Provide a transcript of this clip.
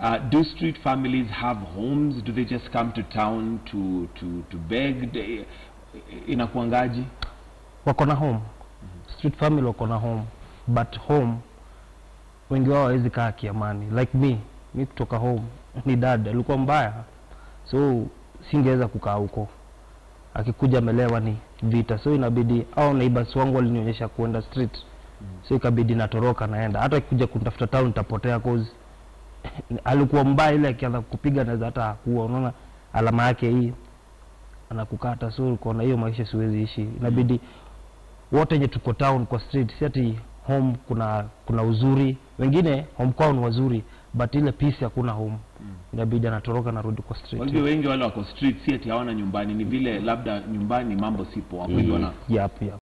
Uh, do street families have homes? Do they just come to town to to to beg? They- Inakuangaji? wako na home street family wako na home but home wengi wao hawezi kaa kiamani like me mi kutoka home ni dad alikuwa mbaya so singeweza kukaa huko akikuja amelewa ni vita so inabidi au neighbors wangu walinionyesha kuenda street so ikabidi natoroka naenda hata akikuja kunitafuta town nitapotea cause alikuwa mbaya ile akianza kupiga naweza hata kuwa unaona alama yake hii anakukata so ukaona hiyo maisha siwezi ishi inabidi wote wenye tuko town kwa street si ati home kuna kuna uzuri wengine home kwao ni wazuri but ile peace hakuna home inabidi anatoroka narudi kwa Kwa street hivyo wengi wale wako street si ati hawana nyumbani, ni vile labda nyumbani mambo sipo, wako hivyo wana yep, yep.